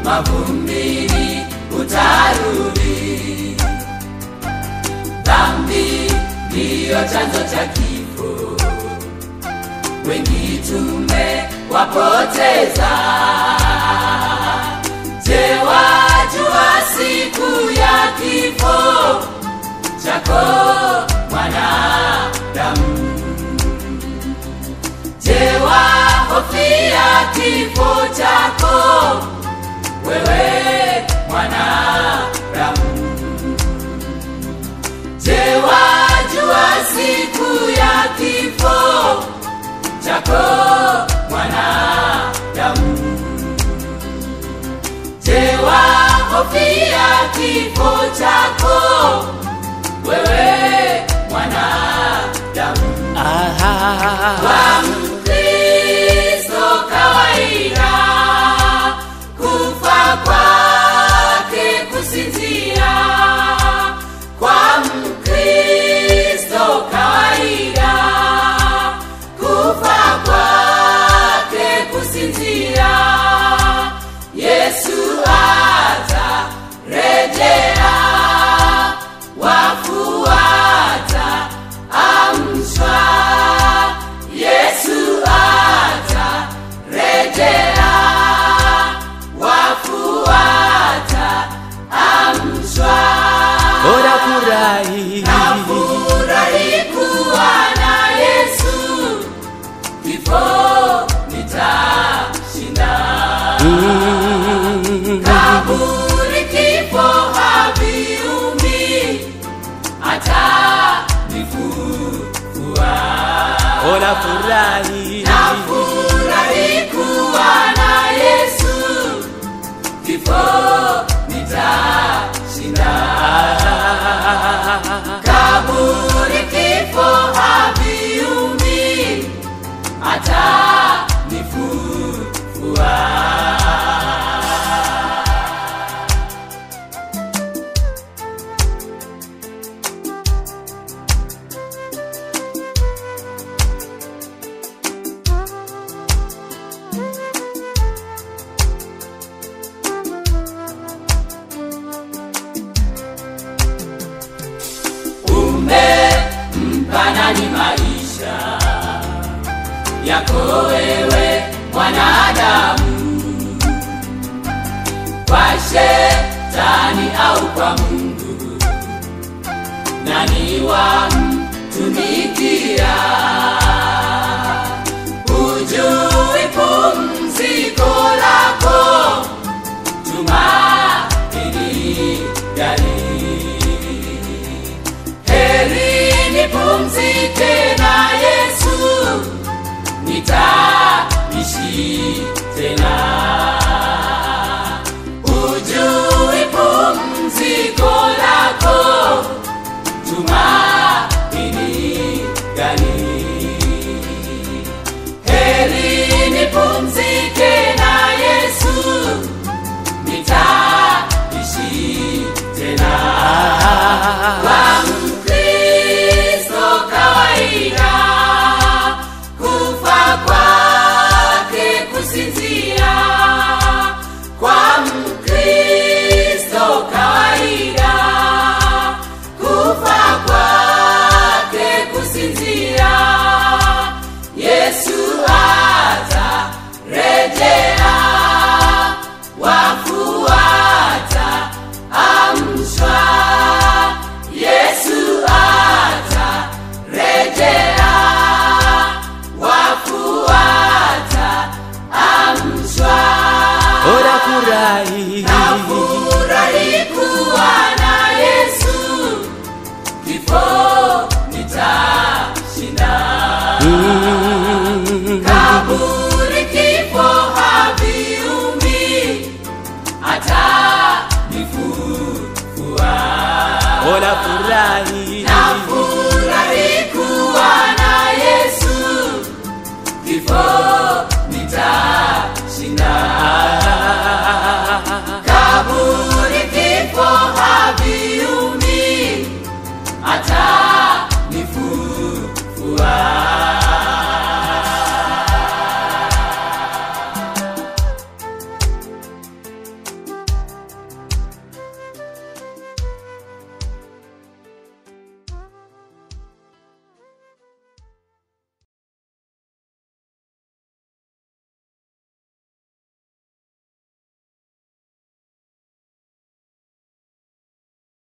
mavumbini utarudi. Dhambi ndiyo chanzo cha kifo, wengi tumewapoteza. Je, wajua siku ya kifo chako mwanadamu? Je, wahofia kifo chako wewe mwanadamu? Je, wajua siku ya kifo chako mwanadamu? Je, wahofia kifo chako wewe mwanadamu? Kwa Mkristo kawaida, kufa kwake kusinzia. Kwa Mkristo kawaida, kufa kwake kusinzia. Yesu atarejea, wafu wataamshwa. Yesu atarejea, wafu wataamshwa. bora furahi Nafurahi kuwa na Yesu, kifo nitashinda. Kaburi kifo haviumi, atanifufua. bora furahi Nafurahi kuwa na Yesu, kifo nitashinda. Kaburi kifo haviumi, atanifufua. umempa nani maisha yako wewe mwanadamu kwa shetani au kwa mungu nani wamtumikia hujui pumziko lako tumaini gani heri nipumzike na Yesu, nitaishi tena. Ujui pumziko lako, tumaini gani? Heri nipumzike na Yesu, nitaishi tena. Kwa Mkristo kawaida, kufa kwake kusinzia. Kwa Mkristo kawaida, kufa kwake kusinzia. Yesu atarejea, wafu wataamshwa. Yesu atarejea, wafu wataamshwa. bora furahi Nafurahi kuwa na Yesu, kifo nitashinda. Kaburi kifo haviumi, atanifufua. bora furahi